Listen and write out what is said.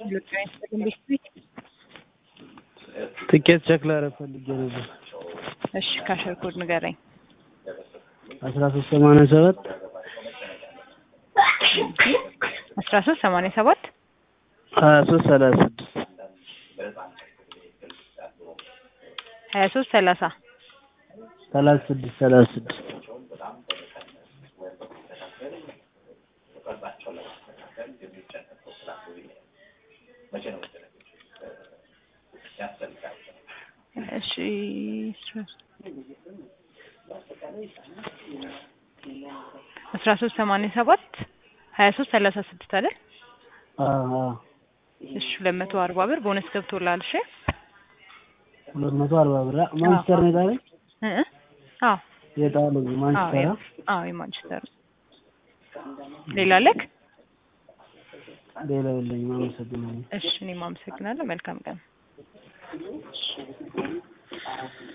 ትኬት ቼክ ላደርግ ፈልጌ ነበር። እሺ ካሸር ኮድ ንገረኝ። አስራ ሶስት ሰማንያ ሰባት አስራ ሶስት ሰማንያ ሰባት ሀያ ሶስት ሰላሳ ስድስት ሀያ ሶስት ሰላሳ ሰላሳ ስድስት ሰላሳ ስድስት እሺ አስራ ሶስት ሰማንያ ሰባት ሀያ ሶስት ሰላሳ ስድስት አይደል? አዎ አዎ እሺ ሁለት መቶ አርባ ብር ቦነስ ገብቶልሃል። እሺ ሁለት መቶ አርባ ብር ማንቸስተር ነው የጣለኝ እ እ አዎ የጣለኝ አዎ ማንቸስተር ያ- አዎ የማንቸስተር ሌላ አለክ? ሌላ የለኝም። አመሰግናለሁ። እሺ እኔም አመሰግናለሁ። መልካም ቀን